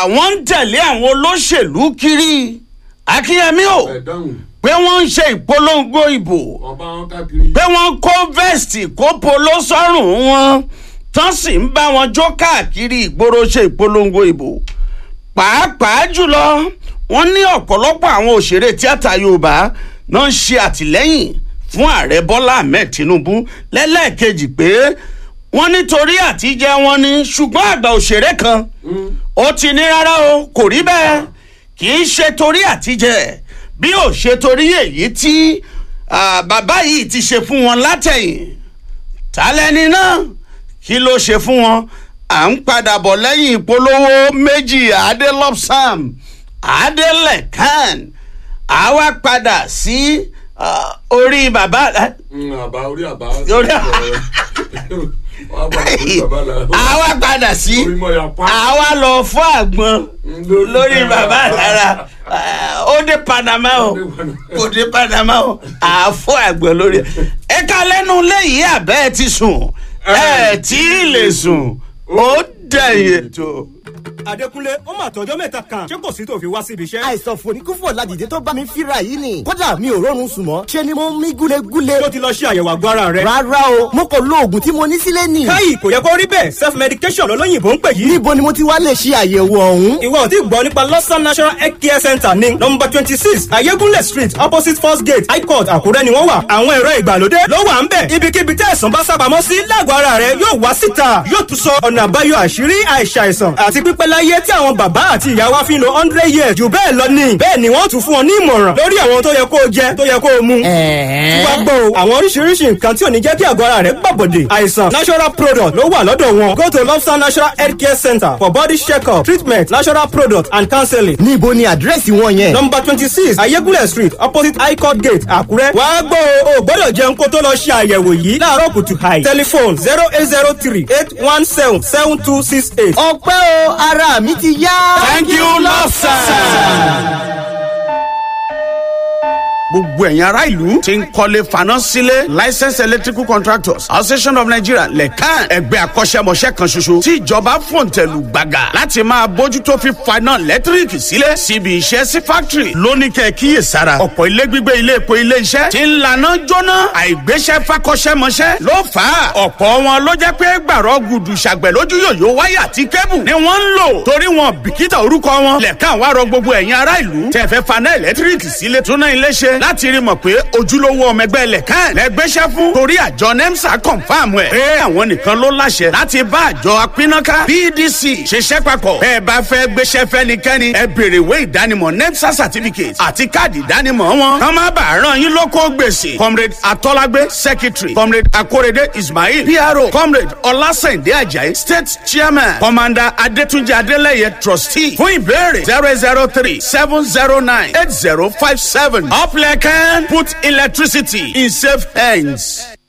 wọ́n ń tẹ̀lé àwọn olóṣèlú kiri akínyẹmí o ẹ dáhùn pé wọ́n ń ṣe ìpolongo ìbò ọba wọn káàkiri. pé wọ́n kó vẹ́ẹ̀sì kó polo sọ́rùn wọn tán sì ń bá wọn jó káàkiri ìgboro ṣe ìpolongo ìbò pàápàá jùlọ wọ́n ní ọ̀pọ̀lọpọ̀ àwọn òṣèré tíátà yorùbá náà ń ṣe àtìlẹ́yìn fún ààrẹ bọ́lá ahmed tinubu lẹ́lẹ́ẹ̀kejì pé wọ́n nítorí àtijẹ́ wọn ni ṣùgbọ́n àgbà òṣèré kan ó ti ní rárá o kò rí bẹ́ẹ̀ kì í ṣe torí àtijẹ́ bí ò ṣe torí èyí tí ah, bàbá yìí ti ṣe fún wọn látẹ̀yìn tálẹ́ni náà kí ló ṣe fún wọn à ń padà bọ̀ lẹ́yìn ìpolówó méjì adelopsam adelẹ̀kan àwa padà sí ah, orí bàbá Mm, àbá orí àbá. Orí àbá orí bàbá la. àwa padà sí orí mọ̀ ya pa. àwa lọ fún àgbọn lórí bàbá lára Ah, ó dé panama o kò dé panama o àfọ àgbọn lórí ẹ ká lẹ́nu léyìí àbẹ́ ẹ ti sùn ẹ tí ì lè sùn ó dẹ̀yìn tó. Adékúnlé ó mà tọjọ́ mẹ́ta kan ṣé kò sí tó fi wá síbi iṣẹ́. àìsàn fòníkúfò ládìde tó bá mi fíra yìí ni kódà mi ò rọrùn sùn mọ́ ṣe ni mo ń mí gúlegúle. tó ti lọ ṣe àyẹ̀wò àgọ́ ara rẹ̀. rárá o mo kò lo oògùn tí mo ní sílé nì. káyì kò yẹ kó rí bẹ́ẹ̀ self medication lọ́lọ́yìnbó ń pè yìí. níbo ni mo ti wá lè ṣe àyẹ̀wò ọ̀hún. ìwọ ò tí gbọ́ nípa lọ́sàn national health care center ní nọmba twenty six ayégúnlẹ̀ street opposite first gate high court àkúrẹ́ ni wọ́n wà. àwọn ẹ̀rọ ìgbàlódé ló wà ń bẹ̀. ibikíbi tẹ́ ẹ̀sán bá sábàámọ́ sí lágọ̀ọ́ ara rẹ̀ yóò wá síta yóò tún sọ ọ̀nà àbáyọ àṣírí àìsàìsàn àti pípẹ́ láyé tí àwọn bàbá àti ìyá wa fi ń lo hundred years jù bẹ́ẹ̀ lọ ni. bẹ́ẹ̀ ni wọ́n tún fún ọ ní ìmọ̀ràn lórí àwọn tó yẹ kó o jẹ tó yẹ kó o mu. tí wàá gbọ́ o àwọn oríṣiríṣi nǹkan tí ò ní jẹ́ kí àgọ́ ara rẹ̀ gbàbọ̀dè àìsàn natural product ló wà lọ́dọ̀ wọn go to lobster natural health care center for body check-up treatment natural product and counseling. níbo ni àdírẹ́sì wọn yẹn. number twenty six ayégúnlẹ̀ street opposite high court gate àkúrẹ́. wàá gbọ́ o ò gbọ́dọ̀ jẹun kó tó lọ ṣe àyẹ̀wò yìí láàárọ̀ kùtù hàì. telephone zero eight zero three eight one seven seven two six eight. ọpẹ́ o ara mi ti yá. thank you lọ́sàn. gbogbo ẹ̀yin ará ìlú ti ń kọ́lé faná sílé licensed electrical contractors association of nigeria lẹ́kàn ẹgbẹ́ akọ́ṣẹ́mọṣẹ́ kan ṣoṣo tí ìjọba fòǹtẹ̀lù gbàgà láti máa bójútó fífaná lẹ́tíríkì sílé síbi iṣẹ́ sí factory lóní kẹ́ kíyè sára ọ̀pọ̀ ilé gbígbé ilé epo ilé iṣẹ́ ti ń laná jóná àìgbéṣẹ́ fakọ́ṣẹ́mọṣẹ́ ló fà á ọ̀pọ̀ wọn ló jẹ́ pé gbàrọ̀ gudu ṣàgbẹ̀ lójú yòyó wáyà àti kébù ni wọ́n ń lò torí wọn bìkítà orúkọ wọn lẹ́kàn wá rọ gbogbo ẹ̀yin ará ìlú tẹ̀fẹ́ faná ẹ̀lẹ́tíríkì sílé túná ilé ṣe láti rí mọ̀ pé ojúlówó ọmọ ẹgbẹ́ lẹ́kàn lẹ́gbẹ́sẹ̀ fún torí àjọ nemsa confam ẹ̀ pé àwọn nìkan ló láṣẹ láti bá àjọ apínnáká pdc ṣiṣẹ́ papọ̀ bẹ́ẹ̀ bá fẹ́ gbéṣẹ́ fẹ́nikẹ́ni ẹ béèrè ìwé ìdánimọ̀ nemsa certificate àti káàdì ìdánimọ̀ wọn kàn má bàa ràn yín lóko gbèsè comrade atọ́lágbé secretary comrade akorede ismail pro comrade ọlásẹ̀ndé ajayi state chairman commander adétúnjì adélẹ́yẹ trustee fún ìbéèrè zero zero three seven zero nine eight zero five seven uplẹ̀kẹ́ put electricity in safe hands.